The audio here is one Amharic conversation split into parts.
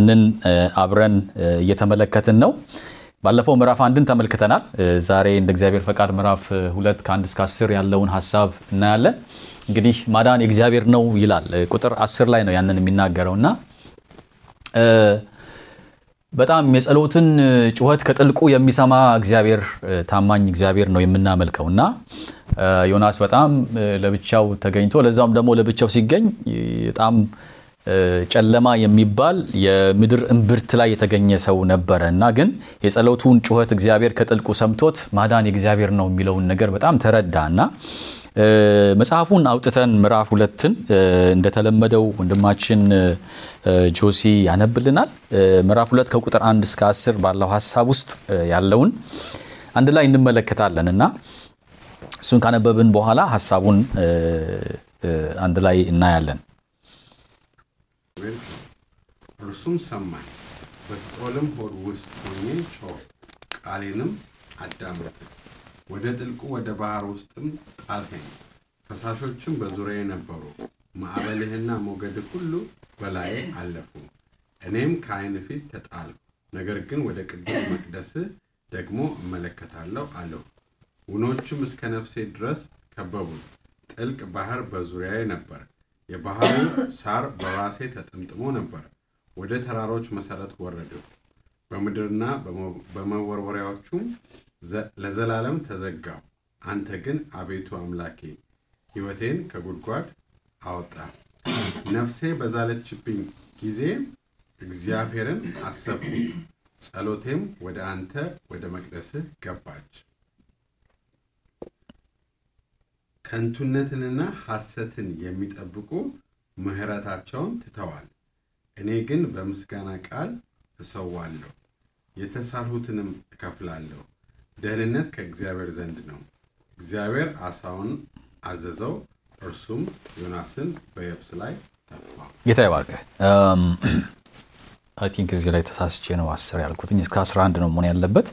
ንን አብረን እየተመለከትን ነው። ባለፈው ምዕራፍ አንድን ተመልክተናል። ዛሬ እንደ እግዚአብሔር ፈቃድ ምዕራፍ ሁለት ከአንድ እስከ አስር ያለውን ሀሳብ እናያለን። እንግዲህ ማዳን የእግዚአብሔር ነው ይላል። ቁጥር አስር ላይ ነው ያንን የሚናገረው እና በጣም የጸሎትን ጩኸት ከጥልቁ የሚሰማ እግዚአብሔር ታማኝ እግዚአብሔር ነው የምናመልከው እና ዮናስ በጣም ለብቻው ተገኝቶ ለዛውም ደግሞ ለብቻው ሲገኝ በጣም ጨለማ የሚባል የምድር እምብርት ላይ የተገኘ ሰው ነበረ እና ግን የጸሎቱን ጩኸት እግዚአብሔር ከጥልቁ ሰምቶት ማዳን የእግዚአብሔር ነው የሚለውን ነገር በጣም ተረዳ እና መጽሐፉን አውጥተን ምዕራፍ ሁለትን እንደተለመደው ወንድማችን ጆሲ ያነብልናል። ምዕራፍ ሁለት ከቁጥር አንድ እስከ አስር ባለው ሀሳብ ውስጥ ያለውን አንድ ላይ እንመለከታለን እና እሱን ካነበብን በኋላ ሀሳቡን አንድ ላይ እናያለን። እርሱም ሰማኝ፣ በሲኦልም ሆድ ውስጥ ሆኜ ጮኽሁ፣ ቃሌንም አዳመጥህ። ወደ ጥልቁ ወደ ባህር ውስጥም ጣልኸኝ፣ ፈሳሾችም በዙሪያዬ ነበሩ። ማዕበልህና ሞገድህ ሁሉ በላዬ አለፉ። እኔም ከዓይን ፊት ተጣልሁ፣ ነገር ግን ወደ ቅዱስ መቅደስህ ደግሞ እመለከታለሁ አለሁ። ውኖችም እስከ ነፍሴ ድረስ ከበቡኝ፣ ጥልቅ ባህር በዙሪያዬ ነበር። የባህሩ ሳር በራሴ ተጠምጥሞ ነበር። ወደ ተራሮች መሠረት ወረድሁ፣ በምድርና በመወርወሪያዎቹም ለዘላለም ተዘጋው። አንተ ግን አቤቱ አምላኬ ሕይወቴን ከጉድጓድ አወጣ። ነፍሴ በዛለችብኝ ጊዜ እግዚአብሔርን አሰብኩት፣ ጸሎቴም ወደ አንተ ወደ መቅደስህ ገባች። ከንቱነትንና ሐሰትን የሚጠብቁ ምሕረታቸውን ትተዋል። እኔ ግን በምስጋና ቃል እሰዋለሁ፣ የተሳልሁትንም እከፍላለሁ። ደህንነት ከእግዚአብሔር ዘንድ ነው። እግዚአብሔር አሳውን አዘዘው፣ እርሱም ዮናስን በየብስ ላይ ተፋው። ጌታ ይባርክ። አይ ቲንክ እዚህ ላይ ተሳስቼ ነው አስር ያልኩትኝ እስከ 11 ነው መሆን ያለበት።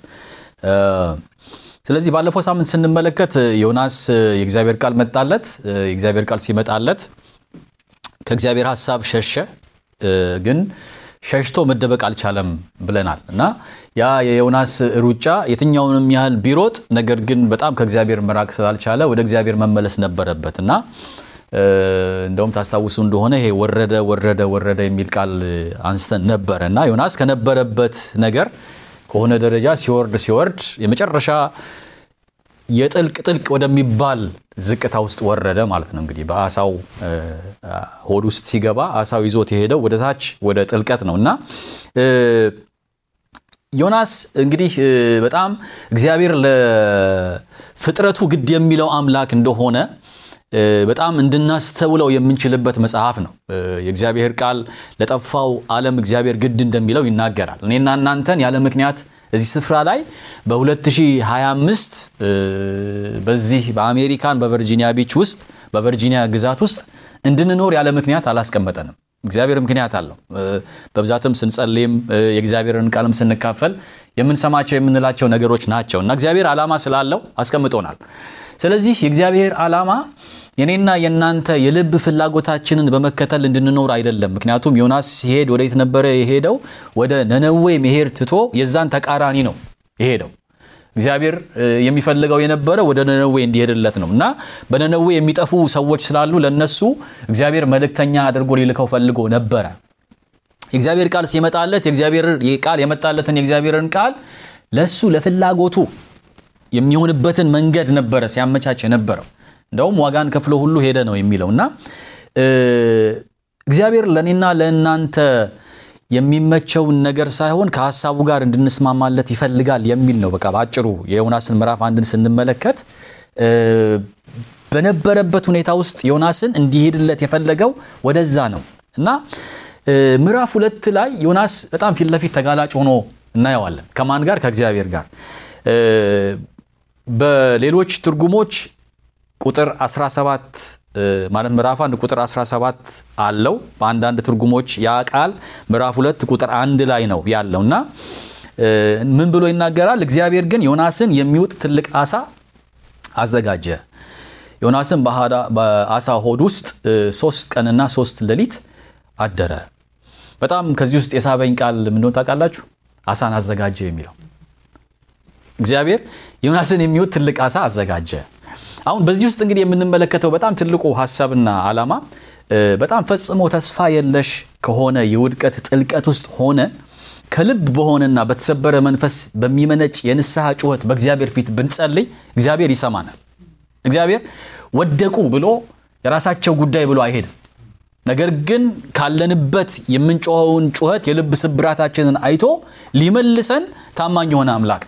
ስለዚህ ባለፈው ሳምንት ስንመለከት ዮናስ የእግዚአብሔር ቃል መጣለት። የእግዚአብሔር ቃል ሲመጣለት ከእግዚአብሔር ሀሳብ ሸሸ፣ ግን ሸሽቶ መደበቅ አልቻለም ብለናል እና ያ የዮናስ ሩጫ የትኛውንም ያህል ቢሮጥ ነገር ግን በጣም ከእግዚአብሔር መራቅ ስላልቻለ ወደ እግዚአብሔር መመለስ ነበረበት እና እንደውም ታስታውሱ እንደሆነ ይሄ ወረደ ወረደ ወረደ የሚል ቃል አንስተን ነበረ እና ዮናስ ከነበረበት ነገር ከሆነ ደረጃ ሲወርድ ሲወርድ የመጨረሻ የጥልቅ ጥልቅ ወደሚባል ዝቅታ ውስጥ ወረደ ማለት ነው። እንግዲህ በአሳው ሆድ ውስጥ ሲገባ አሳው ይዞት የሄደው ወደ ታች ወደ ጥልቀት ነው እና ዮናስ እንግዲህ በጣም እግዚአብሔር ለፍጥረቱ ግድ የሚለው አምላክ እንደሆነ በጣም እንድናስተውለው የምንችልበት መጽሐፍ ነው። የእግዚአብሔር ቃል ለጠፋው ዓለም እግዚአብሔር ግድ እንደሚለው ይናገራል። እኔና እናንተን ያለ ምክንያት እዚህ ስፍራ ላይ በ2025 በዚህ በአሜሪካን በቨርጂኒያ ቢች ውስጥ በቨርጂኒያ ግዛት ውስጥ እንድንኖር ያለ ምክንያት አላስቀመጠንም። እግዚአብሔር ምክንያት አለው። በብዛትም ስንጸልይም የእግዚአብሔርን ቃልም ስንካፈል የምንሰማቸው የምንላቸው ነገሮች ናቸው እና እግዚአብሔር ዓላማ ስላለው አስቀምጦናል። ስለዚህ የእግዚአብሔር ዓላማ የኔና የእናንተ የልብ ፍላጎታችንን በመከተል እንድንኖር አይደለም። ምክንያቱም ዮናስ ሲሄድ ወዴት ነበረ የሄደው? ወደ ነነዌ መሄድ ትቶ የዛን ተቃራኒ ነው የሄደው። እግዚአብሔር የሚፈልገው የነበረ ወደ ነነዌ እንዲሄድለት ነው እና በነነዌ የሚጠፉ ሰዎች ስላሉ ለነሱ እግዚአብሔር መልእክተኛ አድርጎ ሊልከው ፈልጎ ነበረ። የእግዚአብሔር ቃል ሲመጣለት የእግዚአብሔር ቃል የመጣለትን የእግዚአብሔርን ቃል ለሱ ለፍላጎቱ የሚሆንበትን መንገድ ነበረ ሲያመቻች የነበረው። እንደውም ዋጋን ከፍሎ ሁሉ ሄደ ነው የሚለው እና እግዚአብሔር ለእኔና ለእናንተ የሚመቸውን ነገር ሳይሆን ከሀሳቡ ጋር እንድንስማማለት ይፈልጋል የሚል ነው። በቃ በአጭሩ የዮናስን ምዕራፍ አንድን ስንመለከት በነበረበት ሁኔታ ውስጥ ዮናስን እንዲሄድለት የፈለገው ወደዛ ነው እና ምዕራፍ ሁለት ላይ ዮናስ በጣም ፊት ለፊት ተጋላጭ ሆኖ እናየዋለን። ከማን ጋር? ከእግዚአብሔር ጋር። በሌሎች ትርጉሞች ቁጥር 17 ማለት ምዕራፍ አንድ ቁጥር 17 አለው። በአንዳንድ ትርጉሞች ያ ቃል ምዕራፍ ሁለት ቁጥር አንድ ላይ ነው ያለው እና ምን ብሎ ይናገራል? እግዚአብሔር ግን ዮናስን የሚውጥ ትልቅ አሳ አዘጋጀ። ዮናስን በአሳ ሆድ ውስጥ ሶስት ቀንና ሶስት ሌሊት አደረ። በጣም ከዚህ ውስጥ የሳበኝ ቃል ምንድን ታውቃላችሁ? አሳን አዘጋጀ የሚለው እግዚአብሔር ዮናስን የሚውጥ ትልቅ አሳ አዘጋጀ። አሁን በዚህ ውስጥ እንግዲህ የምንመለከተው በጣም ትልቁ ሀሳብና ዓላማ በጣም ፈጽሞ ተስፋ የለሽ ከሆነ የውድቀት ጥልቀት ውስጥ ሆነ ከልብ በሆነና በተሰበረ መንፈስ በሚመነጭ የንስሐ ጩኸት በእግዚአብሔር ፊት ብንጸልይ እግዚአብሔር ይሰማናል። እግዚአብሔር ወደቁ ብሎ የራሳቸው ጉዳይ ብሎ አይሄድም። ነገር ግን ካለንበት የምንጮኸውን ጩኸት የልብ ስብራታችንን አይቶ ሊመልሰን ታማኝ የሆነ አምላክ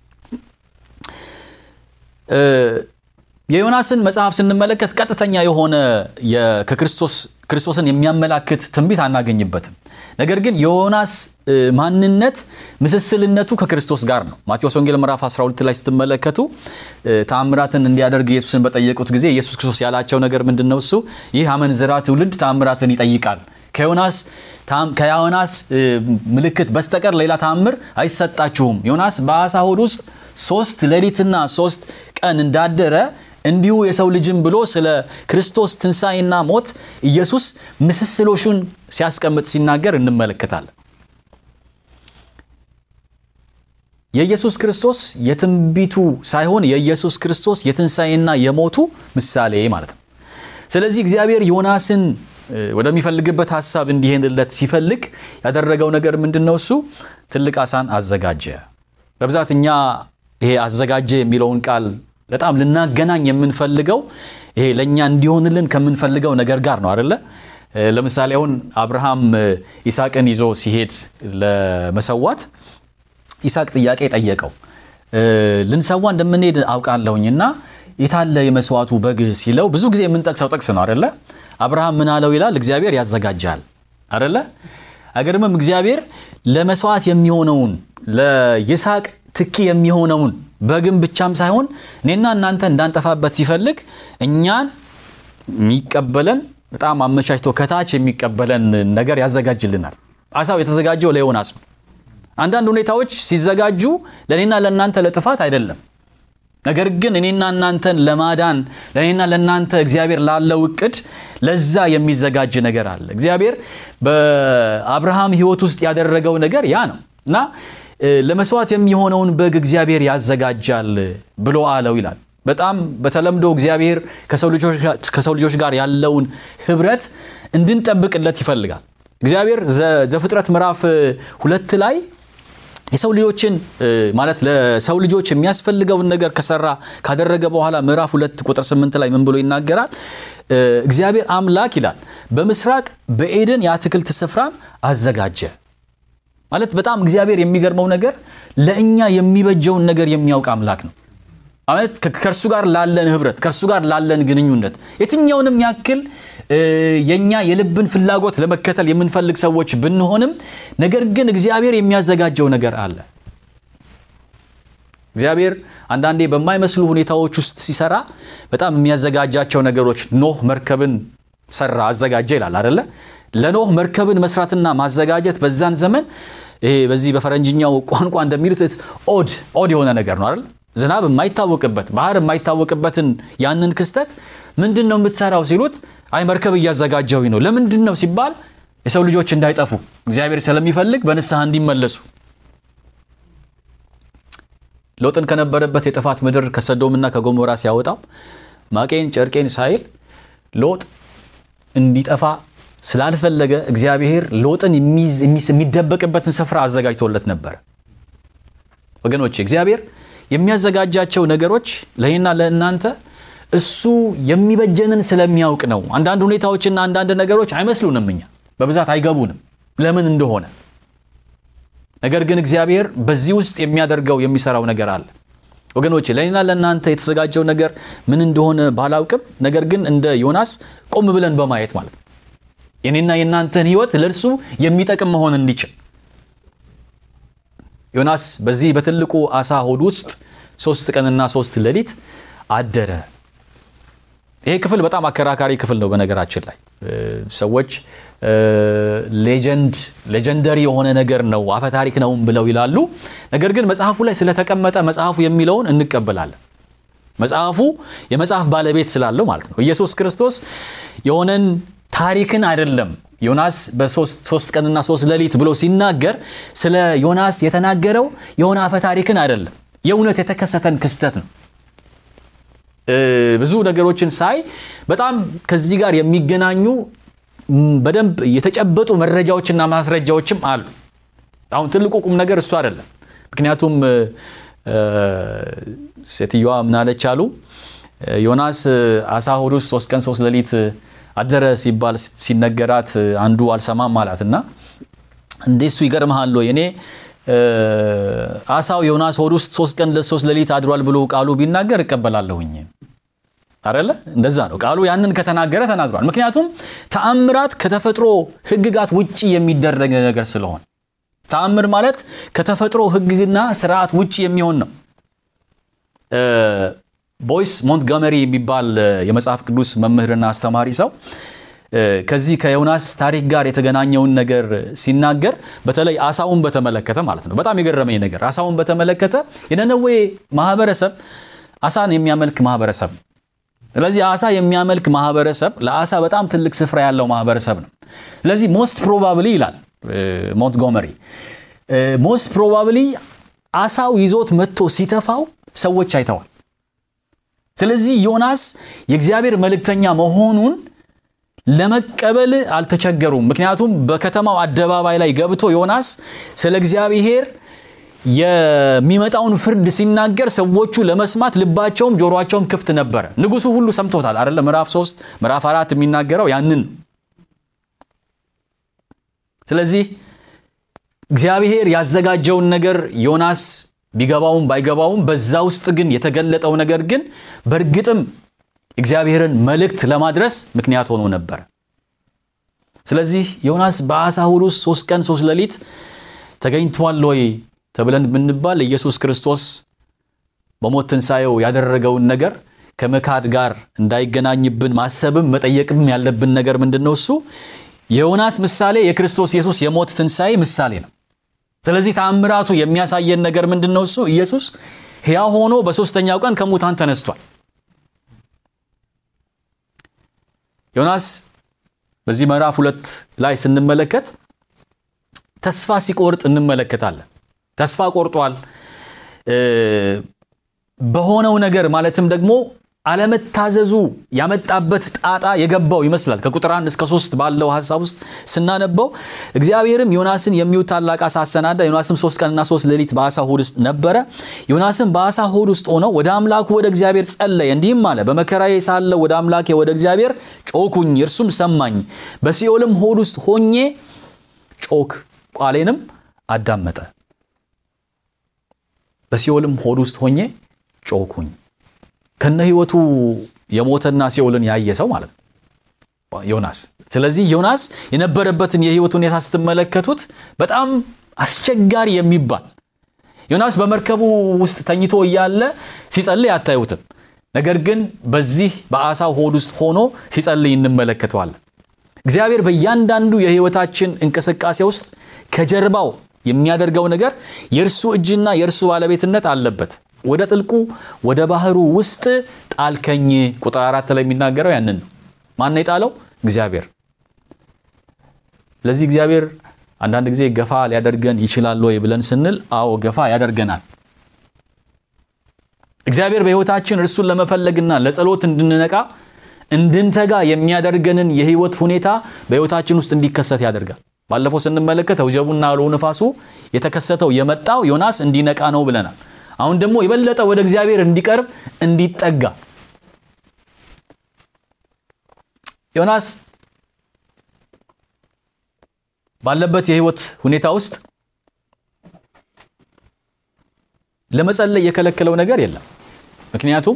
የዮናስን መጽሐፍ ስንመለከት ቀጥተኛ የሆነ ከክርስቶስ ክርስቶስን የሚያመላክት ትንቢት አናገኝበትም። ነገር ግን የዮናስ ማንነት ምስስልነቱ ከክርስቶስ ጋር ነው። ማቴዎስ ወንጌል ምዕራፍ 12 ላይ ስትመለከቱ ተአምራትን እንዲያደርግ ኢየሱስን በጠየቁት ጊዜ ኢየሱስ ክርስቶስ ያላቸው ነገር ምንድን ነው? እሱ ይህ አመንዝራ ትውልድ ተአምራትን ይጠይቃል፣ ከዮናስ ምልክት በስተቀር ሌላ ተአምር አይሰጣችሁም። ዮናስ በአሳ ሆድ ውስጥ ሶስት ሌሊትና ሶስት ቀን እንዳደረ እንዲሁ የሰው ልጅም ብሎ ስለ ክርስቶስ ትንሣኤና ሞት ኢየሱስ ምስስሎሹን ሲያስቀምጥ ሲናገር እንመለከታለን። የኢየሱስ ክርስቶስ የትንቢቱ ሳይሆን የኢየሱስ ክርስቶስ የትንሣኤና የሞቱ ምሳሌ ማለት ነው። ስለዚህ እግዚአብሔር ዮናስን ወደሚፈልግበት ሀሳብ እንዲሄድለት ሲፈልግ ያደረገው ነገር ምንድን ነው? እሱ ትልቅ አሳን አዘጋጀ። በብዛት እኛ ይሄ አዘጋጀ የሚለውን ቃል በጣም ልናገናኝ የምንፈልገው ይሄ ለእኛ እንዲሆንልን ከምንፈልገው ነገር ጋር ነው አደለ? ለምሳሌ አሁን አብርሃም ይስሐቅን ይዞ ሲሄድ ለመሰዋት ይስሐቅ ጥያቄ ጠየቀው። ልንሰዋ እንደምንሄድ አውቃለሁኝ እና የታለ የመስዋዕቱ በግ ሲለው ብዙ ጊዜ የምንጠቅሰው ጥቅስ ነው አደለ? አብርሃም ምን አለው ይላል? እግዚአብሔር ያዘጋጃል አደለ? አገርምም እግዚአብሔር ለመስዋዕት የሚሆነውን ለይስሐቅ ትኪ የሚሆነውን በግን ብቻም ሳይሆን እኔና እናንተ እንዳንጠፋበት ሲፈልግ እኛን የሚቀበለን በጣም አመቻችቶ ከታች የሚቀበለን ነገር ያዘጋጅልናል። አሳው የተዘጋጀው ለዮናስ ነው። አንዳንድ ሁኔታዎች ሲዘጋጁ ለእኔና ለእናንተ ለጥፋት አይደለም። ነገር ግን እኔና እናንተን ለማዳን ለእኔና ለእናንተ እግዚአብሔር ላለው እቅድ ለዛ የሚዘጋጅ ነገር አለ። እግዚአብሔር በአብርሃም ሕይወት ውስጥ ያደረገው ነገር ያ ነው እና ለመስዋዕት የሚሆነውን በግ እግዚአብሔር ያዘጋጃል ብሎ አለው ይላል። በጣም በተለምዶ እግዚአብሔር ከሰው ልጆች ጋር ያለውን ህብረት እንድንጠብቅለት ይፈልጋል። እግዚአብሔር ዘፍጥረት ምዕራፍ ሁለት ላይ የሰው ልጆችን ማለት ለሰው ልጆች የሚያስፈልገውን ነገር ከሰራ ካደረገ በኋላ ምዕራፍ ሁለት ቁጥር ስምንት ላይ ምን ብሎ ይናገራል? እግዚአብሔር አምላክ ይላል በምስራቅ በኤደን የአትክልት ስፍራን አዘጋጀ። ማለት በጣም እግዚአብሔር የሚገርመው ነገር ለእኛ የሚበጀውን ነገር የሚያውቅ አምላክ ነው። ማለት ከእርሱ ጋር ላለን ህብረት ከእርሱ ጋር ላለን ግንኙነት የትኛውንም ያክል የእኛ የልብን ፍላጎት ለመከተል የምንፈልግ ሰዎች ብንሆንም ነገር ግን እግዚአብሔር የሚያዘጋጀው ነገር አለ። እግዚአብሔር አንዳንዴ በማይመስሉ ሁኔታዎች ውስጥ ሲሰራ በጣም የሚያዘጋጃቸው ነገሮች ኖህ መርከብን ሰራ አዘጋጀ ይላል አደለ? ለኖህ መርከብን መስራትና ማዘጋጀት በዛን ዘመን ይሄ በዚህ በፈረንጅኛው ቋንቋ እንደሚሉት ኦድ ኦድ የሆነ ነገር ነው አይደል? ዝናብ የማይታወቅበት ባህር የማይታወቅበትን ያንን ክስተት ምንድን ነው የምትሰራው ሲሉት አይ መርከብ እያዘጋጀው ነው። ለምንድን ነው ሲባል የሰው ልጆች እንዳይጠፉ እግዚአብሔር ስለሚፈልግ በንስሐ እንዲመለሱ ሎጥን ከነበረበት የጥፋት ምድር ከሰዶምና ከጎሞራ ሲያወጣው ማቄን ጨርቄን ሳይል ሎጥ እንዲጠፋ ስላልፈለገ እግዚአብሔር ሎጥን የሚደበቅበትን ስፍራ አዘጋጅቶለት ነበረ። ወገኖች እግዚአብሔር የሚያዘጋጃቸው ነገሮች ለእኔና ለእናንተ እሱ የሚበጀንን ስለሚያውቅ ነው። አንዳንድ ሁኔታዎችና አንዳንድ ነገሮች አይመስሉንም፣ እኛ በብዛት አይገቡንም ለምን እንደሆነ። ነገር ግን እግዚአብሔር በዚህ ውስጥ የሚያደርገው የሚሰራው ነገር አለ። ወገኖች ለእኔና ለእናንተ የተዘጋጀው ነገር ምን እንደሆነ ባላውቅም፣ ነገር ግን እንደ ዮናስ ቆም ብለን በማየት ማለት ነው የኔና የእናንተን ሕይወት ለእርሱ የሚጠቅም መሆን እንዲችል ዮናስ በዚህ በትልቁ አሳ ሆድ ውስጥ ሶስት ቀንና ሶስት ሌሊት አደረ። ይሄ ክፍል በጣም አከራካሪ ክፍል ነው። በነገራችን ላይ ሰዎች ሌጀንድ ሌጀንደሪ የሆነ ነገር ነው አፈ ታሪክ ነው ብለው ይላሉ። ነገር ግን መጽሐፉ ላይ ስለተቀመጠ መጽሐፉ የሚለውን እንቀበላለን። መጽሐፉ የመጽሐፍ ባለቤት ስላለው ማለት ነው። ኢየሱስ ክርስቶስ የሆነን ታሪክን አይደለም ዮናስ በሶስት ቀንና ሶስት ሌሊት ብሎ ሲናገር ስለ ዮናስ የተናገረው የሆነ አፈ ታሪክን አይደለም፣ የእውነት የተከሰተን ክስተት ነው። ብዙ ነገሮችን ሳይ በጣም ከዚህ ጋር የሚገናኙ በደንብ የተጨበጡ መረጃዎችና ማስረጃዎችም አሉ። አሁን ትልቁ ቁም ነገር እሱ አይደለም። ምክንያቱም ሴትዮዋ ምናለች አሉ ዮናስ አሳ ሆድ ውስጥ ሶስት ቀን ሶስት ሌሊት አደረ ሲባል ሲነገራት አንዱ አልሰማም አላት እና እንዴ እሱ ይገርምሃል ወይ እኔ አሳው ዮናስ ሆድ ውስጥ ሶስት ቀን ሶስት ሌሊት አድሯል ብሎ ቃሉ ቢናገር እቀበላለሁኝ አደለ እንደዛ ነው ቃሉ ያንን ከተናገረ ተናግሯል ምክንያቱም ተአምራት ከተፈጥሮ ህግጋት ውጭ የሚደረግ ነገር ስለሆነ ተአምር ማለት ከተፈጥሮ ህግና ስርዓት ውጭ የሚሆን ነው ቦይስ ሞንትጎመሪ የሚባል የመጽሐፍ ቅዱስ መምህርና አስተማሪ ሰው ከዚህ ከዮናስ ታሪክ ጋር የተገናኘውን ነገር ሲናገር በተለይ አሳውን በተመለከተ ማለት ነው። በጣም የገረመኝ ነገር አሳውን በተመለከተ የነነዌ ማህበረሰብ አሳን የሚያመልክ ማህበረሰብ ነው። ስለዚህ አሳ የሚያመልክ ማህበረሰብ ለአሳ በጣም ትልቅ ስፍራ ያለው ማህበረሰብ ነው። ስለዚህ ሞስት ፕሮባብሊ ይላል ሞንትጎመሪ ሞስት ፕሮባብሊ አሳው ይዞት መጥቶ ሲተፋው ሰዎች አይተዋል። ስለዚህ ዮናስ የእግዚአብሔር መልእክተኛ መሆኑን ለመቀበል አልተቸገሩም። ምክንያቱም በከተማው አደባባይ ላይ ገብቶ ዮናስ ስለ እግዚአብሔር የሚመጣውን ፍርድ ሲናገር ሰዎቹ ለመስማት ልባቸውም ጆሮአቸውም ክፍት ነበረ። ንጉሱ ሁሉ ሰምቶታል አይደለ? ምዕራፍ ሶስት ምዕራፍ አራት የሚናገረው ያንን። ስለዚህ እግዚአብሔር ያዘጋጀውን ነገር ዮናስ ቢገባውም ባይገባውም በዛ ውስጥ ግን የተገለጠው ነገር ግን በእርግጥም እግዚአብሔርን መልእክት ለማድረስ ምክንያት ሆኖ ነበር። ስለዚህ ዮናስ በአሳ ሆድ ውስጥ ሶስት ቀን ሶስት ሌሊት ተገኝቷል ወይ ተብለን ብንባል ኢየሱስ ክርስቶስ በሞት ትንሣኤው ያደረገውን ነገር ከመካድ ጋር እንዳይገናኝብን ማሰብም መጠየቅም ያለብን ነገር ምንድን ነው? እሱ የዮናስ ምሳሌ የክርስቶስ ኢየሱስ የሞት ትንሣኤ ምሳሌ ነው። ስለዚህ ተአምራቱ የሚያሳየን ነገር ምንድን ነው? እሱ ኢየሱስ ሕያው ሆኖ በሦስተኛው ቀን ከሙታን ተነስቷል። ዮናስ በዚህ ምዕራፍ ሁለት ላይ ስንመለከት ተስፋ ሲቆርጥ እንመለከታለን። ተስፋ ቆርጧል። በሆነው ነገር ማለትም ደግሞ አለመታዘዙ ያመጣበት ጣጣ የገባው ይመስላል። ከቁጥር አንድ እስከ ሶስት ባለው ሀሳብ ውስጥ ስናነበው እግዚአብሔርም ዮናስን የሚውጥ ታላቅ አሳ አሰናዳ። ዮናስም ሶስት ቀንና ሶስት ሌሊት በአሳ ሆድ ውስጥ ነበረ። ዮናስም በአሳ ሆድ ውስጥ ሆነው ወደ አምላኩ ወደ እግዚአብሔር ጸለየ፣ እንዲህም አለ፣ በመከራዬ ሳለሁ ወደ አምላኬ ወደ እግዚአብሔር ጮኩኝ፣ እርሱም ሰማኝ። በሲኦልም ሆድ ውስጥ ሆኜ ጮክ፣ ቃሌንም አዳመጠ። በሲኦልም ሆድ ውስጥ ሆኜ ጮኩኝ። ከነ ህይወቱ የሞተና ሲኦልን ያየ ሰው ማለት ነው ዮናስ። ስለዚህ ዮናስ የነበረበትን የህይወት ሁኔታ ስትመለከቱት በጣም አስቸጋሪ የሚባል ዮናስ በመርከቡ ውስጥ ተኝቶ እያለ ሲጸልይ አታዩትም። ነገር ግን በዚህ በአሳው ሆድ ውስጥ ሆኖ ሲጸልይ እንመለከተዋለን። እግዚአብሔር በእያንዳንዱ የህይወታችን እንቅስቃሴ ውስጥ ከጀርባው የሚያደርገው ነገር የእርሱ እጅና የእርሱ ባለቤትነት አለበት። ወደ ጥልቁ ወደ ባህሩ ውስጥ ጣልከኝ። ቁጥር አራት ላይ የሚናገረው ያንን ነው። ማን ነው የጣለው? እግዚአብሔር። ስለዚህ እግዚአብሔር አንዳንድ ጊዜ ገፋ ሊያደርገን ይችላል ወይ ብለን ስንል፣ አዎ ገፋ ያደርገናል። እግዚአብሔር በህይወታችን እርሱን ለመፈለግና ለጸሎት እንድንነቃ እንድንተጋ የሚያደርገንን የህይወት ሁኔታ በህይወታችን ውስጥ እንዲከሰት ያደርጋል። ባለፈው ስንመለከት ወጀቡና አውሎ ነፋሱ የተከሰተው የመጣው ዮናስ እንዲነቃ ነው ብለናል። አሁን ደግሞ የበለጠ ወደ እግዚአብሔር እንዲቀርብ እንዲጠጋ ዮናስ ባለበት የህይወት ሁኔታ ውስጥ ለመጸለይ የከለከለው ነገር የለም። ምክንያቱም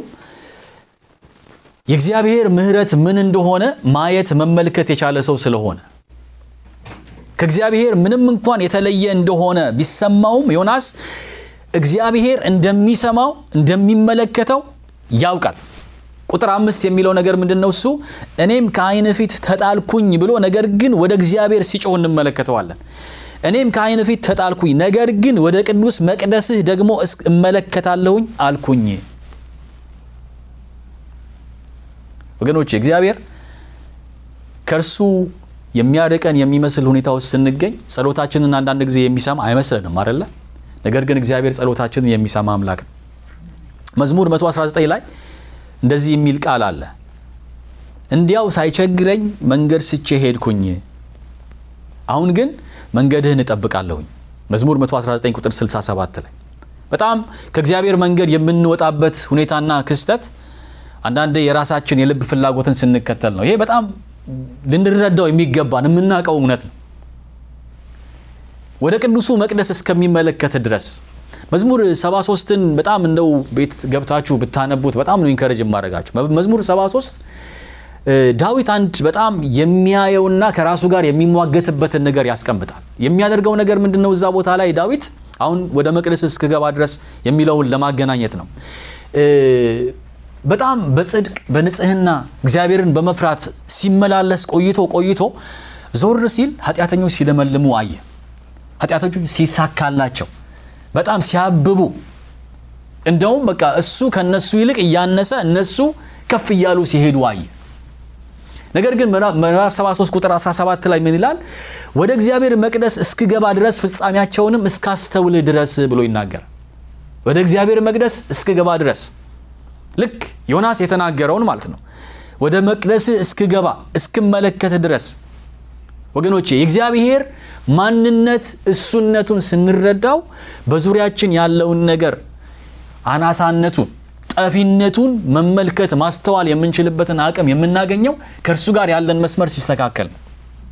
የእግዚአብሔር ምሕረት ምን እንደሆነ ማየት መመልከት የቻለ ሰው ስለሆነ ከእግዚአብሔር ምንም እንኳን የተለየ እንደሆነ ቢሰማውም ዮናስ እግዚአብሔር እንደሚሰማው እንደሚመለከተው ያውቃል። ቁጥር አምስት የሚለው ነገር ምንድን ነው? እሱ እኔም ከዓይን ፊት ተጣልኩኝ ብሎ ነገር ግን ወደ እግዚአብሔር ሲጮህ እንመለከተዋለን። እኔም ከዓይን ፊት ተጣልኩኝ፣ ነገር ግን ወደ ቅዱስ መቅደስህ ደግሞ እመለከታለሁኝ አልኩኝ። ወገኖች እግዚአብሔር ከእርሱ የሚያርቀን የሚመስል ሁኔታ ውስጥ ስንገኝ ጸሎታችንን አንዳንድ ጊዜ የሚሰማ አይመስለንም አይደለ? ነገር ግን እግዚአብሔር ጸሎታችንን የሚሰማ አምላክ ነው። መዝሙር 119 ላይ እንደዚህ የሚል ቃል አለ። እንዲያው ሳይቸግረኝ መንገድ ስቼ ሄድኩኝ፣ አሁን ግን መንገድህን እጠብቃለሁኝ። መዝሙር 119 ቁጥር 67 ላይ በጣም ከእግዚአብሔር መንገድ የምንወጣበት ሁኔታና ክስተት አንዳንዴ የራሳችን የልብ ፍላጎትን ስንከተል ነው። ይሄ በጣም ልንረዳው የሚገባን የምናውቀው እውነት ነው። ወደ ቅዱሱ መቅደስ እስከሚመለከት ድረስ መዝሙር 73ን በጣም እንደው ቤት ገብታችሁ ብታነቡት በጣም ነው ኢንከረጅ የማደርጋችሁ። መዝሙር 73 ዳዊት አንድ በጣም የሚያየውና ከራሱ ጋር የሚሟገትበትን ነገር ያስቀምጣል። የሚያደርገው ነገር ምንድን ነው? እዛ ቦታ ላይ ዳዊት አሁን ወደ መቅደስ እስክገባ ድረስ የሚለውን ለማገናኘት ነው። በጣም በጽድቅ በንጽህና እግዚአብሔርን በመፍራት ሲመላለስ ቆይቶ ቆይቶ ዞር ሲል ኃጢአተኞች ሲለመልሙ አየ። ኃጢአተኞች ሲሳካላቸው በጣም ሲያብቡ፣ እንደውም በቃ እሱ ከነሱ ይልቅ እያነሰ እነሱ ከፍ እያሉ ሲሄዱ አየ። ነገር ግን ምዕራፍ 73 ቁጥር 17 ላይ ምን ይላል? ወደ እግዚአብሔር መቅደስ እስክገባ ድረስ ፍጻሜያቸውንም እስካስተውል ድረስ ብሎ ይናገራል። ወደ እግዚአብሔር መቅደስ እስክገባ ድረስ ልክ ዮናስ የተናገረውን ማለት ነው። ወደ መቅደስ እስክገባ እስክመለከት ድረስ ወገኖቼ የእግዚአብሔር ማንነት እሱነቱን ስንረዳው በዙሪያችን ያለውን ነገር አናሳነቱን ጠፊነቱን መመልከት ማስተዋል የምንችልበትን አቅም የምናገኘው ከእርሱ ጋር ያለን መስመር ሲስተካከል ነው።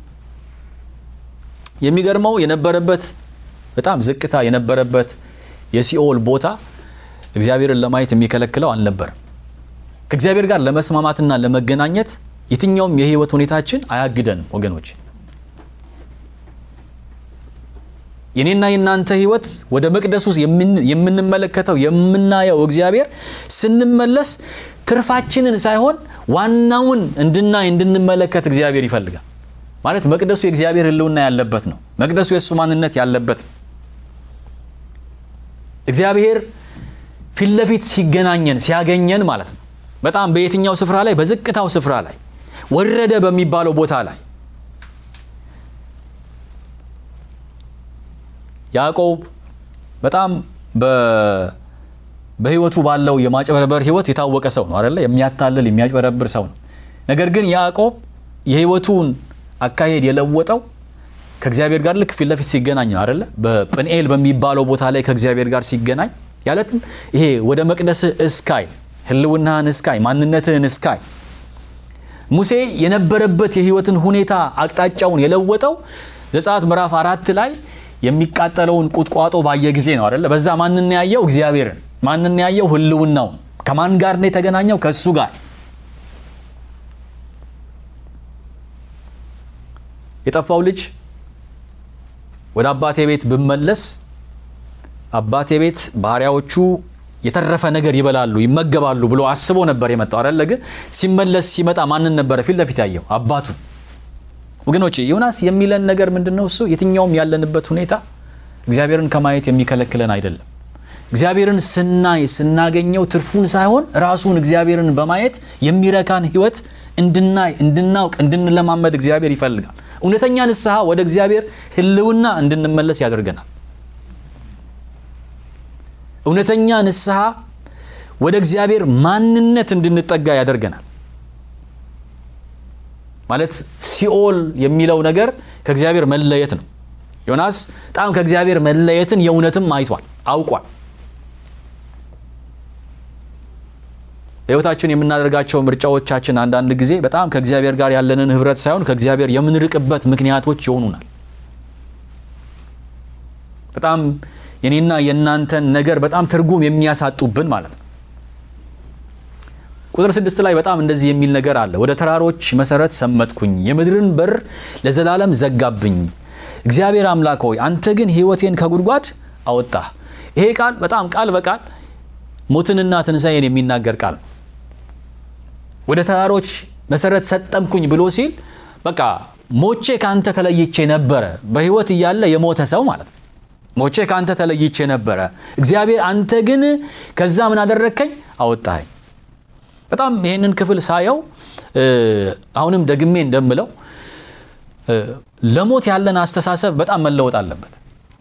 የሚገርመው የነበረበት በጣም ዝቅታ የነበረበት የሲኦል ቦታ እግዚአብሔርን ለማየት የሚከለክለው አልነበረም። ከእግዚአብሔር ጋር ለመስማማትና ለመገናኘት የትኛውም የህይወት ሁኔታችን አያግደንም ወገኖች። የኔና የእናንተ ህይወት ወደ መቅደስ ውስጥ የምንመለከተው የምናየው እግዚአብሔር ስንመለስ ትርፋችንን ሳይሆን ዋናውን እንድናይ እንድንመለከት እግዚአብሔር ይፈልጋል። ማለት መቅደሱ የእግዚአብሔር ህልውና ያለበት ነው። መቅደሱ የእሱ ማንነት ያለበት ነው። እግዚአብሔር ፊት ለፊት ሲገናኘን ሲያገኘን ማለት ነው። በጣም በየትኛው ስፍራ ላይ? በዝቅታው ስፍራ ላይ ወረደ በሚባለው ቦታ ላይ ያዕቆብ በጣም በህይወቱ ባለው የማጭበርበር ህይወት የታወቀ ሰው ነው አይደለ? የሚያታልል የሚያጭበረብር ሰው ነው። ነገር ግን ያዕቆብ የህይወቱን አካሄድ የለወጠው ከእግዚአብሔር ጋር ልክ ፊት ለፊት ሲገናኝ ነው አይደለ? በጵንኤል በሚባለው ቦታ ላይ ከእግዚአብሔር ጋር ሲገናኝ ያለትም ይሄ ወደ መቅደስህ እስካይ ህልውናህን እስካይ ማንነትህን እስካይ ሙሴ የነበረበት የህይወትን ሁኔታ አቅጣጫውን የለወጠው ዘጸአት ምዕራፍ አራት ላይ የሚቃጠለውን ቁጥቋጦ ባየ ጊዜ ነው አይደለ? በዛ ማንን ያየው? እግዚአብሔርን። ማንን ያየው? ህልውናውን። ከማን ጋር ነው የተገናኘው? ከእሱ ጋር። የጠፋው ልጅ ወደ አባቴ ቤት ብመለስ አባቴ ቤት ባሪያዎቹ የተረፈ ነገር ይበላሉ ይመገባሉ ብሎ አስቦ ነበር የመጣው አይደለ? ግን ሲመለስ ሲመጣ ማንን ነበረ ፊት ለፊት ያየው? አባቱን። ወገኖች ዮናስ የሚለን ነገር ምንድን ነው? እሱ የትኛውም ያለንበት ሁኔታ እግዚአብሔርን ከማየት የሚከለክለን አይደለም። እግዚአብሔርን ስናይ ስናገኘው ትርፉን ሳይሆን ራሱን እግዚአብሔርን በማየት የሚረካን ህይወት እንድናይ እንድናውቅ እንድንለማመድ እግዚአብሔር ይፈልጋል። እውነተኛ ንስሐ ወደ እግዚአብሔር ህልውና እንድንመለስ ያደርገናል። እውነተኛ ንስሐ ወደ እግዚአብሔር ማንነት እንድንጠጋ ያደርገናል። ማለት ሲኦል የሚለው ነገር ከእግዚአብሔር መለየት ነው። ዮናስ በጣም ከእግዚአብሔር መለየትን የእውነትም አይቷል፣ አውቋል። በህይወታችን የምናደርጋቸው ምርጫዎቻችን አንዳንድ ጊዜ በጣም ከእግዚአብሔር ጋር ያለንን ህብረት ሳይሆን ከእግዚአብሔር የምንርቅበት ምክንያቶች ይሆኑናል። በጣም የኔና የእናንተን ነገር በጣም ትርጉም የሚያሳጡብን ማለት ነው። ቁጥር ስድስት ላይ በጣም እንደዚህ የሚል ነገር አለ። ወደ ተራሮች መሰረት ሰመጥኩኝ፣ የምድርን በር ለዘላለም ዘጋብኝ። እግዚአብሔር አምላክ ሆይ አንተ ግን ህይወቴን ከጉድጓድ አወጣህ። ይሄ ቃል በጣም ቃል በቃል ሞትንና ትንሣኤን የሚናገር ቃል ነው። ወደ ተራሮች መሰረት ሰጠምኩኝ ብሎ ሲል በቃ ሞቼ ከአንተ ተለይቼ ነበረ። በህይወት እያለ የሞተ ሰው ማለት ነው። ሞቼ ከአንተ ተለይቼ ነበረ። እግዚአብሔር አንተ ግን ከዛ ምን አደረግከኝ? አወጣኸኝ። በጣም ይህንን ክፍል ሳየው አሁንም ደግሜ እንደምለው ለሞት ያለን አስተሳሰብ በጣም መለወጥ አለበት።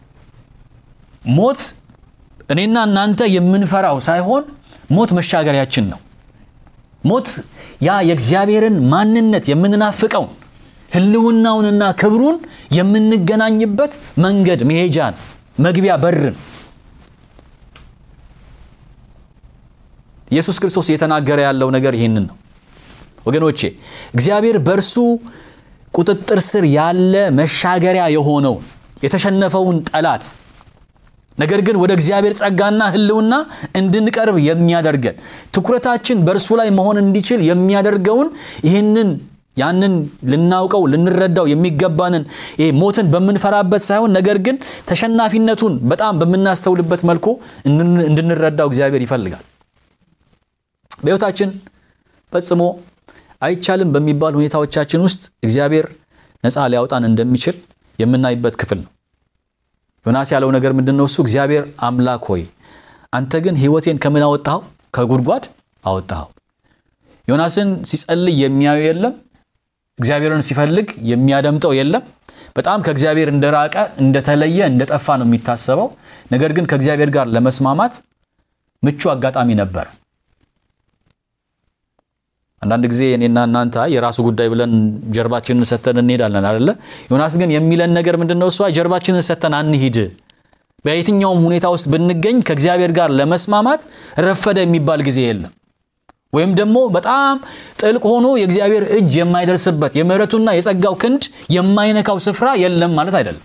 ሞት እኔና እናንተ የምንፈራው ሳይሆን ሞት መሻገሪያችን ነው። ሞት ያ የእግዚአብሔርን ማንነት የምንናፍቀውን ሕልውናውንና ክብሩን የምንገናኝበት መንገድ መሄጃን፣ መግቢያ በርን ኢየሱስ ክርስቶስ እየተናገረ ያለው ነገር ይህንን ነው ወገኖቼ። እግዚአብሔር በእርሱ ቁጥጥር ስር ያለ መሻገሪያ የሆነውን የተሸነፈውን ጠላት ነገር ግን ወደ እግዚአብሔር ጸጋና ሕልውና እንድንቀርብ የሚያደርገን ትኩረታችን በእርሱ ላይ መሆን እንዲችል የሚያደርገውን ይህንን ያንን ልናውቀው ልንረዳው የሚገባንን ይሄ ሞትን በምንፈራበት ሳይሆን ነገር ግን ተሸናፊነቱን በጣም በምናስተውልበት መልኩ እንድንረዳው እግዚአብሔር ይፈልጋል። በሕይወታችን ፈጽሞ አይቻልም በሚባል ሁኔታዎቻችን ውስጥ እግዚአብሔር ነፃ ሊያወጣን እንደሚችል የምናይበት ክፍል ነው። ዮናስ ያለው ነገር ምንድን ነው? እሱ እግዚአብሔር አምላክ ሆይ አንተ ግን ሕይወቴን ከምን አወጣኸው? ከጉድጓድ አወጣኸው። ዮናስን ሲጸልይ የሚያዩ የለም። እግዚአብሔርን ሲፈልግ የሚያደምጠው የለም። በጣም ከእግዚአብሔር እንደራቀ እንደተለየ፣ እንደጠፋ ነው የሚታሰበው። ነገር ግን ከእግዚአብሔር ጋር ለመስማማት ምቹ አጋጣሚ ነበር። አንዳንድ ጊዜ እኔና እናንተ የራሱ ጉዳይ ብለን ጀርባችንን ሰተን እንሄዳለን አይደለ? ዮናስ ግን የሚለን ነገር ምንድን ነው? እሷ ጀርባችንን ሰተን አንሂድ። በየትኛውም ሁኔታ ውስጥ ብንገኝ ከእግዚአብሔር ጋር ለመስማማት ረፈደ የሚባል ጊዜ የለም። ወይም ደግሞ በጣም ጥልቅ ሆኖ የእግዚአብሔር እጅ የማይደርስበት የምሕረቱና የጸጋው ክንድ የማይነካው ስፍራ የለም ማለት አይደለም።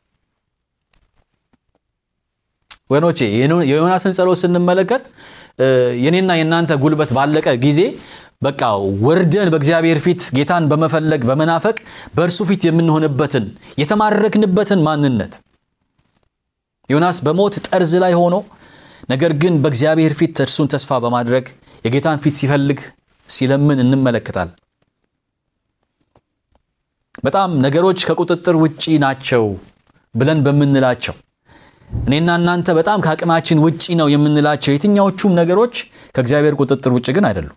ወገኖቼ የዮናስን ጸሎት ስንመለከት የኔና የእናንተ ጉልበት ባለቀ ጊዜ በቃ ወርደን በእግዚአብሔር ፊት ጌታን በመፈለግ በመናፈቅ በእርሱ ፊት የምንሆንበትን የተማረክንበትን ማንነት ዮናስ በሞት ጠርዝ ላይ ሆኖ ነገር ግን በእግዚአብሔር ፊት እርሱን ተስፋ በማድረግ የጌታን ፊት ሲፈልግ ሲለምን እንመለከታለን። በጣም ነገሮች ከቁጥጥር ውጪ ናቸው ብለን በምንላቸው እኔና እናንተ በጣም ከአቅማችን ውጪ ነው የምንላቸው የትኛዎቹም ነገሮች ከእግዚአብሔር ቁጥጥር ውጭ ግን አይደሉም።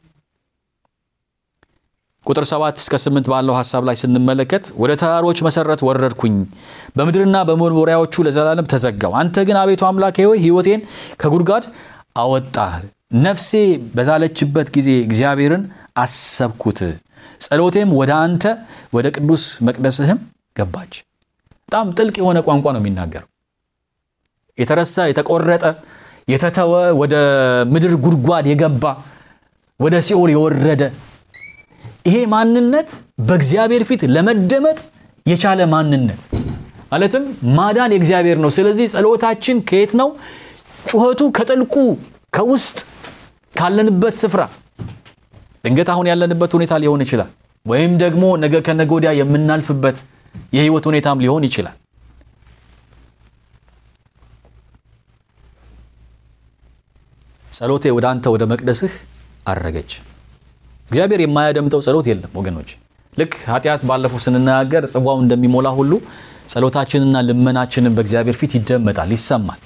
ቁጥር ሰባት እስከ ስምንት ባለው ሐሳብ ላይ ስንመለከት ወደ ተራሮች መሰረት ወረድኩኝ፣ በምድርና በመወርወሪያዎቹ ለዘላለም ተዘጋው። አንተ ግን አቤቱ አምላኬ ሆይ ሕይወቴን ከጉድጓድ አወጣህ። ነፍሴ በዛለችበት ጊዜ እግዚአብሔርን አሰብኩት፣ ጸሎቴም ወደ አንተ ወደ ቅዱስ መቅደስህም ገባች። በጣም ጥልቅ የሆነ ቋንቋ ነው የሚናገረው። የተረሳ የተቆረጠ የተተወ ወደ ምድር ጉድጓድ የገባ ወደ ሲኦል የወረደ ይሄ ማንነት በእግዚአብሔር ፊት ለመደመጥ የቻለ ማንነት ማለትም ማዳን የእግዚአብሔር ነው። ስለዚህ ጸሎታችን ከየት ነው? ጩኸቱ ከጥልቁ ከውስጥ ካለንበት ስፍራ ድንገት አሁን ያለንበት ሁኔታ ሊሆን ይችላል። ወይም ደግሞ ነገ ከነገ ወዲያ የምናልፍበት የህይወት ሁኔታም ሊሆን ይችላል። ጸሎቴ ወደ አንተ ወደ መቅደስህ አረገች። እግዚአብሔር የማያደምጠው ጸሎት የለም ወገኖች። ልክ ኃጢአት ባለፈው ስንነጋገር ጽዋው እንደሚሞላ ሁሉ ጸሎታችንና ልመናችንን በእግዚአብሔር ፊት ይደመጣል፣ ይሰማል።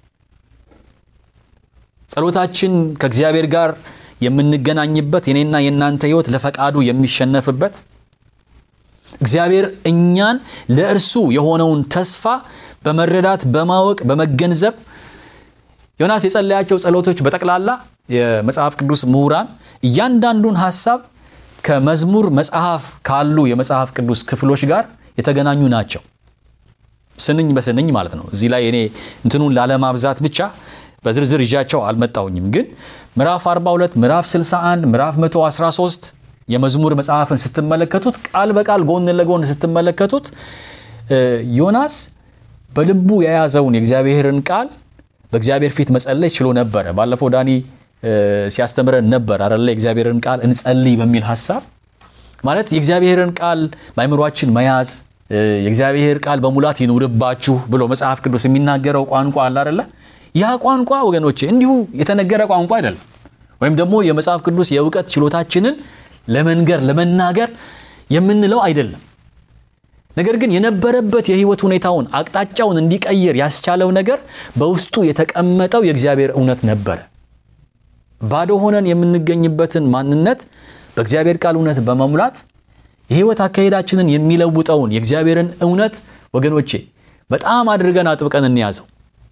ጸሎታችን ከእግዚአብሔር ጋር የምንገናኝበት የኔና የእናንተ ህይወት ለፈቃዱ የሚሸነፍበት እግዚአብሔር እኛን ለእርሱ የሆነውን ተስፋ በመረዳት በማወቅ በመገንዘብ ዮናስ የጸለያቸው ጸሎቶች በጠቅላላ የመጽሐፍ ቅዱስ ምሁራን እያንዳንዱን ሀሳብ ከመዝሙር መጽሐፍ ካሉ የመጽሐፍ ቅዱስ ክፍሎች ጋር የተገናኙ ናቸው። ስንኝ በስንኝ ማለት ነው። እዚህ ላይ እኔ እንትኑን ላለማብዛት ብቻ በዝርዝር ይዣቸው አልመጣውኝም። ግን ምዕራፍ 42፣ ምዕራፍ 61፣ ምዕራፍ 113 የመዝሙር መጽሐፍን ስትመለከቱት ቃል በቃል ጎን ለጎን ስትመለከቱት ዮናስ በልቡ የያዘውን የእግዚአብሔርን ቃል በእግዚአብሔር ፊት መጸለይ ችሎ ነበረ። ባለፈው ዳኒ ሲያስተምረን ነበር አለ የእግዚአብሔርን ቃል እንጸልይ በሚል ሀሳብ ማለት የእግዚአብሔርን ቃል በአይምሯችን መያዝ የእግዚአብሔር ቃል በሙላት ይኑርባችሁ ብሎ መጽሐፍ ቅዱስ የሚናገረው ቋንቋ አለ አይደለ? ያ ቋንቋ ወገኖቼ እንዲሁ የተነገረ ቋንቋ አይደለም። ወይም ደግሞ የመጽሐፍ ቅዱስ የእውቀት ችሎታችንን ለመንገር ለመናገር የምንለው አይደለም። ነገር ግን የነበረበት የህይወት ሁኔታውን አቅጣጫውን እንዲቀይር ያስቻለው ነገር በውስጡ የተቀመጠው የእግዚአብሔር እውነት ነበረ። ባዶ ሆነን የምንገኝበትን ማንነት በእግዚአብሔር ቃል እውነት በመሙላት የህይወት አካሄዳችንን የሚለውጠውን የእግዚአብሔርን እውነት ወገኖቼ በጣም አድርገን አጥብቀን እንያዘው።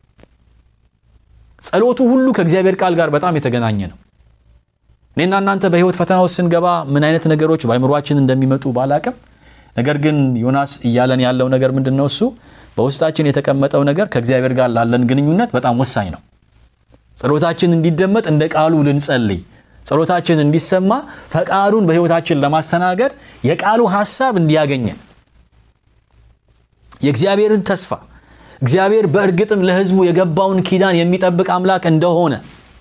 ጸሎቱ ሁሉ ከእግዚአብሔር ቃል ጋር በጣም የተገናኘ ነው። እኔና እናንተ በህይወት ፈተና ውስጥ ስንገባ ምን አይነት ነገሮች በአይምሯችን እንደሚመጡ ባላቅም፣ ነገር ግን ዮናስ እያለን ያለው ነገር ምንድን ነው? እሱ በውስጣችን የተቀመጠው ነገር ከእግዚአብሔር ጋር ላለን ግንኙነት በጣም ወሳኝ ነው። ጸሎታችን እንዲደመጥ እንደ ቃሉ ልንጸልይ፣ ጸሎታችን እንዲሰማ ፈቃዱን በህይወታችን ለማስተናገድ የቃሉ ሐሳብ እንዲያገኘን የእግዚአብሔርን ተስፋ እግዚአብሔር በእርግጥም ለህዝቡ የገባውን ኪዳን የሚጠብቅ አምላክ እንደሆነ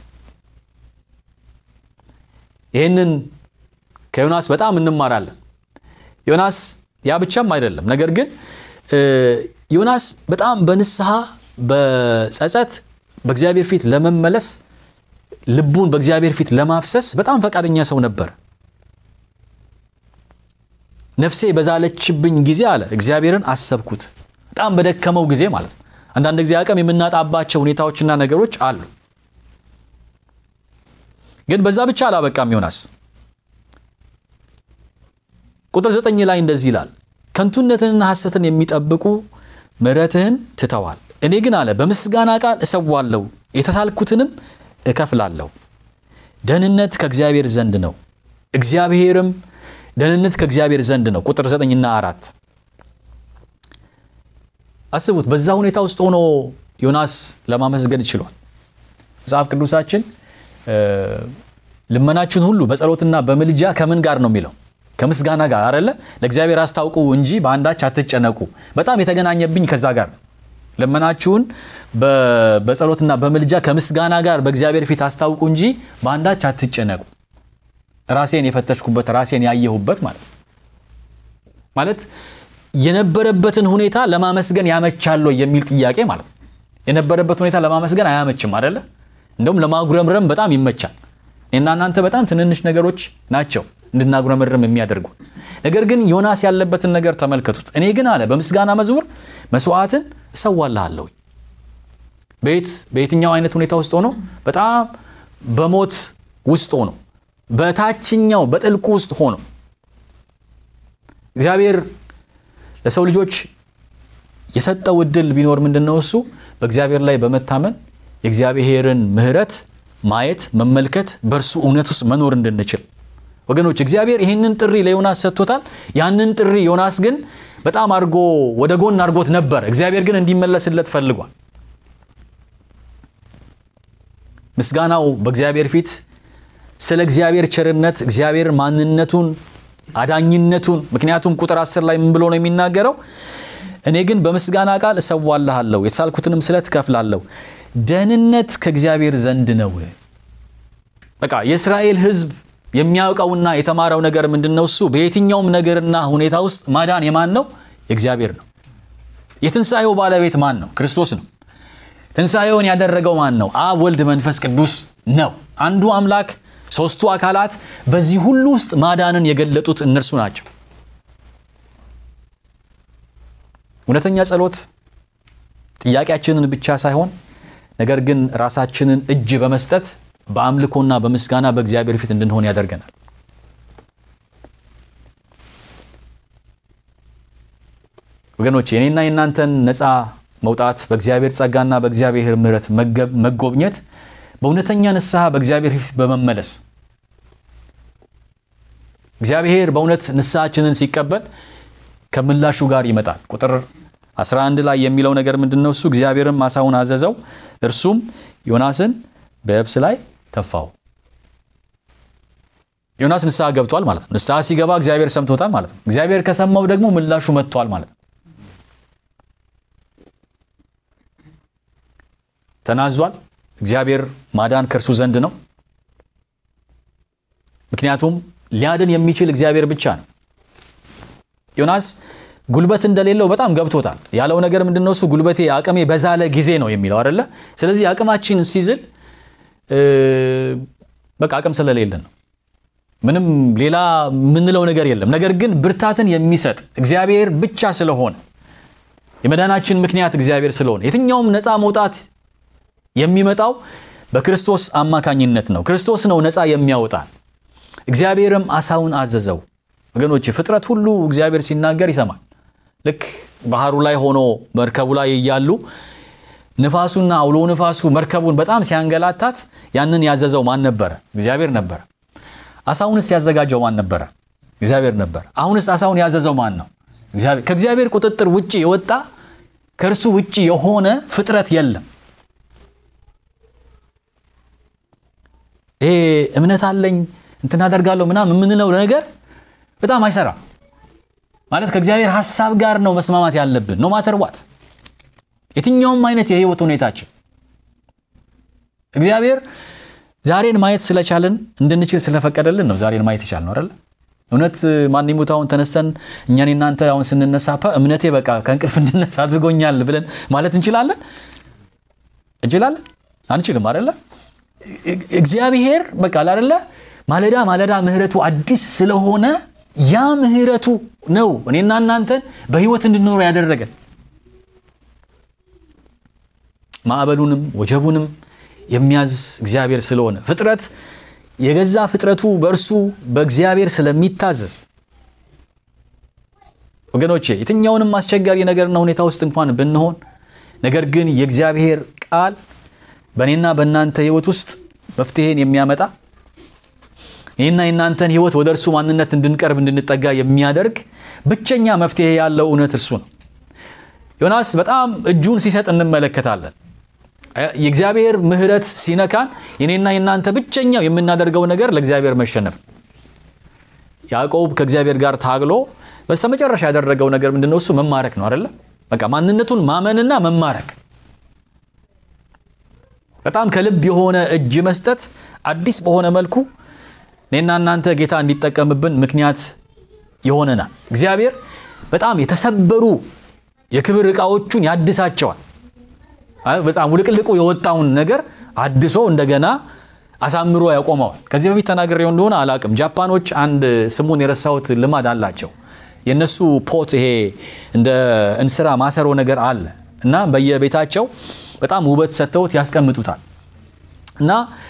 ይህንን ከዮናስ በጣም እንማራለን። ዮናስ ያ ብቻም አይደለም። ነገር ግን ዮናስ በጣም በንስሐ በጸጸት በእግዚአብሔር ፊት ለመመለስ ልቡን በእግዚአብሔር ፊት ለማፍሰስ በጣም ፈቃደኛ ሰው ነበር። ነፍሴ በዛለችብኝ ጊዜ አለ እግዚአብሔርን አሰብኩት። በጣም በደከመው ጊዜ ማለት ነው። አንዳንድ ጊዜ አቅም የምናጣባቸው ሁኔታዎችና ነገሮች አሉ። ግን በዛ ብቻ አላበቃም ዮናስ። ቁጥር ዘጠኝ ላይ እንደዚህ ይላል፣ ከንቱነትንና ሐሰትን የሚጠብቁ ምሕረትህን ትተዋል። እኔ ግን አለ በምስጋና ቃል እሰዋለሁ፣ የተሳልኩትንም እከፍላለሁ። ደህንነት ከእግዚአብሔር ዘንድ ነው፣ እግዚአብሔርም ደህንነት ከእግዚአብሔር ዘንድ ነው። ቁጥር ዘጠኝና አራት አስቡት። በዛ ሁኔታ ውስጥ ሆኖ ዮናስ ለማመስገን ችሏል። መጽሐፍ ቅዱሳችን ልመናችሁን ሁሉ በጸሎትና በምልጃ ከምን ጋር ነው የሚለው? ከምስጋና ጋር አደለ? ለእግዚአብሔር አስታውቁ እንጂ በአንዳች አትጨነቁ። በጣም የተገናኘብኝ ከዛ ጋር ልመናችሁን በጸሎትና በምልጃ ከምስጋና ጋር በእግዚአብሔር ፊት አስታውቁ እንጂ በአንዳች አትጨነቁ። ራሴን የፈተሽኩበት ራሴን ያየሁበት ማለት ማለት የነበረበትን ሁኔታ ለማመስገን ያመቻል የሚል ጥያቄ ማለት ነው። የነበረበት ሁኔታ ለማመስገን አያመችም አደለ? እንደውም ለማጉረምረም በጣም ይመቻል። እኔና እናንተ በጣም ትንንሽ ነገሮች ናቸው እንድናጉረመርም የሚያደርጉ። ነገር ግን ዮናስ ያለበትን ነገር ተመልከቱት። እኔ ግን አለ በምስጋና መዝሙር መስዋዕትን እሰዋልሃለሁ። ቤት በየትኛው አይነት ሁኔታ ውስጥ ሆኖ በጣም በሞት ውስጥ ሆኖ በታችኛው በጥልቁ ውስጥ ሆኖ እግዚአብሔር ለሰው ልጆች የሰጠው እድል ቢኖር ምንድን ነው? እሱ በእግዚአብሔር ላይ በመታመን የእግዚአብሔርን ምሕረት ማየት መመልከት፣ በእርሱ እውነት ውስጥ መኖር እንድንችል ወገኖች፣ እግዚአብሔር ይህንን ጥሪ ለዮናስ ሰጥቶታል። ያንን ጥሪ ዮናስ ግን በጣም አድርጎ ወደ ጎን አድርጎት ነበር። እግዚአብሔር ግን እንዲመለስለት ፈልጓል። ምስጋናው በእግዚአብሔር ፊት ስለ እግዚአብሔር ቸርነት እግዚአብሔር ማንነቱን አዳኝነቱን ምክንያቱም ቁጥር አስር ላይ ምን ብሎ ነው የሚናገረው? እኔ ግን በምስጋና ቃል እሰዋልሃለሁ፣ የተሳልኩትንም ስለት እከፍላለሁ፣ ደህንነት ከእግዚአብሔር ዘንድ ነው። በቃ የእስራኤል ሕዝብ የሚያውቀውና የተማረው ነገር ምንድን ነው? እሱ በየትኛውም ነገርና ሁኔታ ውስጥ ማዳን የማን ነው? የእግዚአብሔር ነው። የትንሣኤው ባለቤት ማን ነው? ክርስቶስ ነው። ትንሣኤውን ያደረገው ማን ነው? አብ፣ ወልድ፣ መንፈስ ቅዱስ ነው። አንዱ አምላክ ሶስቱ አካላት በዚህ ሁሉ ውስጥ ማዳንን የገለጡት እነርሱ ናቸው። እውነተኛ ጸሎት ጥያቄያችንን ብቻ ሳይሆን ነገር ግን ራሳችንን እጅ በመስጠት በአምልኮና በምስጋና በእግዚአብሔር ፊት እንድንሆን ያደርገናል። ወገኖች የኔና የእናንተን ነፃ መውጣት በእግዚአብሔር ጸጋና በእግዚአብሔር ምሕረት መጎብኘት በእውነተኛ ንስሐ በእግዚአብሔር ፊት በመመለስ እግዚአብሔር በእውነት ንስሐችንን ሲቀበል ከምላሹ ጋር ይመጣል። ቁጥር 11 ላይ የሚለው ነገር ምንድን ነው? እሱ እግዚአብሔርም ዓሣውን አዘዘው፣ እርሱም ዮናስን በየብስ ላይ ተፋው። ዮናስ ንስሐ ገብቷል ማለት ነው። ንስሐ ሲገባ እግዚአብሔር ሰምቶታል ማለት ነው። እግዚአብሔር ከሰማው ደግሞ ምላሹ መጥቷል ማለት ነው። ተናዟል። እግዚአብሔር ማዳን ከእርሱ ዘንድ ነው። ምክንያቱም ሊያድን የሚችል እግዚአብሔር ብቻ ነው። ዮናስ ጉልበት እንደሌለው በጣም ገብቶታል። ያለው ነገር ምንድን ነው? እሱ ጉልበቴ አቅሜ በዛለ ጊዜ ነው የሚለው አይደለ? ስለዚህ አቅማችን ሲዝል በቃ አቅም ስለሌለን ነው። ምንም ሌላ የምንለው ነገር የለም። ነገር ግን ብርታትን የሚሰጥ እግዚአብሔር ብቻ ስለሆነ የመዳናችን ምክንያት እግዚአብሔር ስለሆነ የትኛውም ነፃ መውጣት የሚመጣው በክርስቶስ አማካኝነት ነው። ክርስቶስ ነው ነፃ የሚያወጣ። እግዚአብሔርም ዓሣውን አዘዘው ወገኖች ፍጥረት ሁሉ እግዚአብሔር ሲናገር ይሰማል። ልክ ባህሩ ላይ ሆኖ መርከቡ ላይ እያሉ ንፋሱና አውሎ ንፋሱ መርከቡን በጣም ሲያንገላታት ያንን ያዘዘው ማን ነበረ? እግዚአብሔር ነበረ። አሳውንስ ያዘጋጀው ማን ነበረ? እግዚአብሔር ነበር። አሁንስ አሳውን ያዘዘው ማን ነው? እግዚአብሔር። ከእግዚአብሔር ቁጥጥር ውጭ የወጣ ከእርሱ ውጭ የሆነ ፍጥረት የለም። ይሄ እምነት አለኝ እንትን አደርጋለሁ ምናምን የምንለው ነገር በጣም አይሰራም። ማለት ከእግዚአብሔር ሀሳብ ጋር ነው መስማማት ያለብን ኖ ማተር ዋት የትኛውም አይነት የህይወት ሁኔታችን እግዚአብሔር ዛሬን ማየት ስለቻልን እንድንችል ስለፈቀደልን ነው ዛሬን ማየት የቻልነው አይደለ? እውነት ማን ይሙት አሁን ተነስተን እኛን እናንተ አሁን ስንነሳ ፓ እምነቴ በቃ ከእንቅልፍ እንድነሳ አድርጎኛል ብለን ማለት እንችላለን እንችላለን? አንችልም አይደለ? እግዚአብሔር በቃ አይደለ ማለዳ ማለዳ ምህረቱ አዲስ ስለሆነ ያ ምህረቱ ነው እኔና እናንተን በህይወት እንድንኖር ያደረገን ማዕበሉንም ወጀቡንም የሚያዝ እግዚአብሔር ስለሆነ ፍጥረት የገዛ ፍጥረቱ በእርሱ በእግዚአብሔር ስለሚታዘዝ ወገኖቼ የትኛውንም አስቸጋሪ ነገርና ሁኔታ ውስጥ እንኳን ብንሆን ነገር ግን የእግዚአብሔር ቃል በእኔና በእናንተ ህይወት ውስጥ መፍትሄን የሚያመጣ ይህና የእናንተን ህይወት ወደ እርሱ ማንነት እንድንቀርብ እንድንጠጋ የሚያደርግ ብቸኛ መፍትሄ ያለው እውነት እርሱ ነው። ዮናስ በጣም እጁን ሲሰጥ እንመለከታለን። የእግዚአብሔር ምሕረት ሲነካን የኔና የእናንተ ብቸኛው የምናደርገው ነገር ለእግዚአብሔር መሸነፍ። ያዕቆብ ከእግዚአብሔር ጋር ታግሎ በስተመጨረሻ ያደረገው ነገር ምንድነው? እሱ መማረክ ነው አይደለ? በቃ ማንነቱን ማመንና መማረክ፣ በጣም ከልብ የሆነ እጅ መስጠት፣ አዲስ በሆነ መልኩ እኔና እናንተ ጌታ እንዲጠቀምብን ምክንያት ይሆነናል። እግዚአብሔር በጣም የተሰበሩ የክብር ዕቃዎቹን ያድሳቸዋል። በጣም ውልቅልቁ የወጣውን ነገር አድሶ እንደገና አሳምሮ ያቆመዋል። ከዚህ በፊት ተናግሬው እንደሆነ አላቅም። ጃፓኖች አንድ ስሙን የረሳሁት ልማድ አላቸው። የነሱ ፖት ይሄ እንደ እንስራ ማሰሮ ነገር አለ እና በየቤታቸው በጣም ውበት ሰጥተውት ያስቀምጡታል እና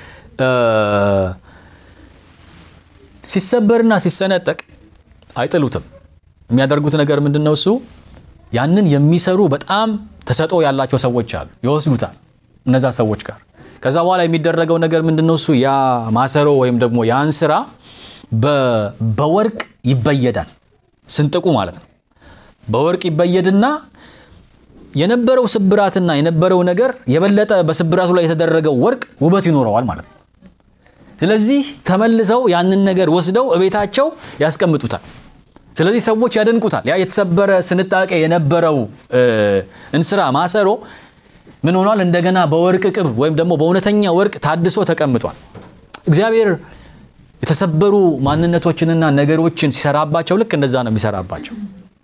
ሲሰበርና ሲሰነጠቅ አይጥሉትም። የሚያደርጉት ነገር ምንድን ነው? እሱ ያንን የሚሰሩ በጣም ተሰጥኦ ያላቸው ሰዎች አሉ፣ ይወስዱታል እነዛ ሰዎች ጋር። ከዛ በኋላ የሚደረገው ነገር ምንድን ነው? እሱ ያ ማሰሮ ወይም ደግሞ ያን ስራ በወርቅ ይበየዳል፣ ስንጥቁ ማለት ነው። በወርቅ ይበየድና የነበረው ስብራትና የነበረው ነገር የበለጠ በስብራቱ ላይ የተደረገው ወርቅ ውበት ይኖረዋል ማለት ነው። ስለዚህ ተመልሰው ያንን ነገር ወስደው እቤታቸው ያስቀምጡታል። ስለዚህ ሰዎች ያደንቁታል። ያ የተሰበረ ስንጣቄ የነበረው እንስራ ማሰሮ ምን ሆኗል? እንደገና በወርቅ ቅብ ወይም ደግሞ በእውነተኛ ወርቅ ታድሶ ተቀምጧል። እግዚአብሔር የተሰበሩ ማንነቶችንና ነገሮችን ሲሰራባቸው ልክ እንደዛ ነው የሚሰራባቸው።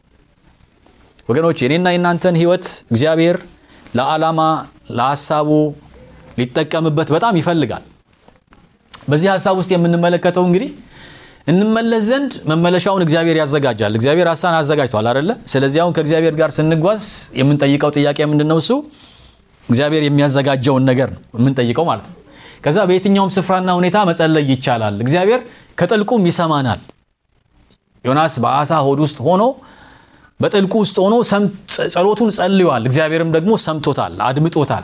ወገኖች የኔና የናንተን ሕይወት እግዚአብሔር ለዓላማ ለሀሳቡ ሊጠቀምበት በጣም ይፈልጋል። በዚህ ሀሳብ ውስጥ የምንመለከተው እንግዲህ እንመለስ ዘንድ መመለሻውን እግዚአብሔር ያዘጋጃል። እግዚአብሔር ሀሳን አዘጋጅቷል አይደለ? ስለዚህ አሁን ከእግዚአብሔር ጋር ስንጓዝ የምንጠይቀው ጥያቄ ምንድን ነው? እሱ እግዚአብሔር የሚያዘጋጀውን ነገር ነው የምንጠይቀው ማለት ነው። ከዛ በየትኛውም ስፍራና ሁኔታ መጸለይ ይቻላል። እግዚአብሔር ከጥልቁም ይሰማናል። ዮናስ በአሳ ሆድ ውስጥ ሆኖ በጥልቁ ውስጥ ሆኖ ጸሎቱን ጸልዮአል። እግዚአብሔርም ደግሞ ሰምቶታል፣ አድምጦታል።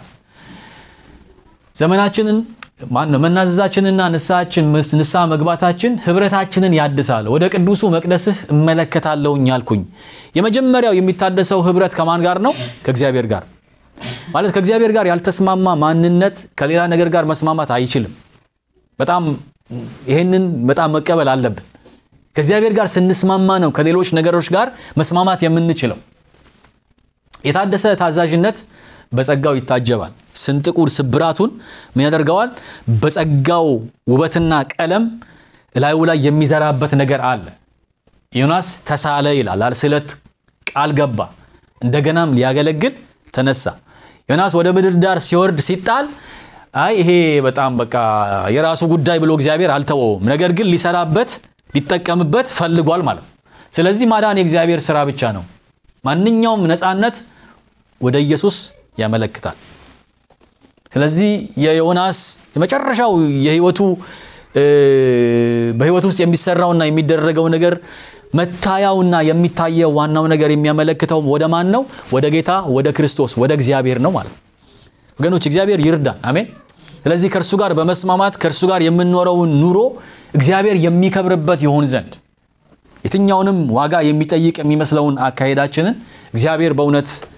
ዘመናችንን ማን ነው መናዘዛችንና ንስሐችን ንስሐ መግባታችን ህብረታችንን ያድሳል። ወደ ቅዱሱ መቅደስህ እመለከታለሁኝ አልኩኝ። የመጀመሪያው የሚታደሰው ህብረት ከማን ጋር ነው? ከእግዚአብሔር ጋር ማለት ከእግዚአብሔር ጋር ያልተስማማ ማንነት ከሌላ ነገር ጋር መስማማት አይችልም። በጣም ይሄንን በጣም መቀበል አለብን። ከእግዚአብሔር ጋር ስንስማማ ነው ከሌሎች ነገሮች ጋር መስማማት የምንችለው። የታደሰ ታዛዥነት በጸጋው ይታጀባል። ስንጥቁር ስብራቱን ምን ያደርገዋል? በጸጋው ውበትና ቀለም እላዩ ላይ የሚዘራበት ነገር አለ። ዮናስ ተሳለ ይላል። ስለት ቃል ገባ፣ እንደገናም ሊያገለግል ተነሳ። ዮናስ ወደ ምድር ዳር ሲወርድ ሲጣል፣ አይ ይሄ በጣም በቃ የራሱ ጉዳይ ብሎ እግዚአብሔር አልተወውም። ነገር ግን ሊሰራበት ሊጠቀምበት ፈልጓል ማለት ነው። ስለዚህ ማዳን የእግዚአብሔር ስራ ብቻ ነው። ማንኛውም ነፃነት ወደ ኢየሱስ ያመለክታል። ስለዚህ የዮናስ የመጨረሻው የህይወቱ በህይወቱ ውስጥ የሚሰራውና የሚደረገው ነገር መታያውና የሚታየው ዋናው ነገር የሚያመለክተው ወደ ማን ነው? ወደ ጌታ ወደ ክርስቶስ ወደ እግዚአብሔር ነው ማለት ነው። ወገኖች እግዚአብሔር ይርዳን። አሜን። ስለዚህ ከእርሱ ጋር በመስማማት ከእርሱ ጋር የምንኖረውን ኑሮ እግዚአብሔር የሚከብርበት ይሆን ዘንድ የትኛውንም ዋጋ የሚጠይቅ የሚመስለውን አካሄዳችንን እግዚአብሔር በእውነት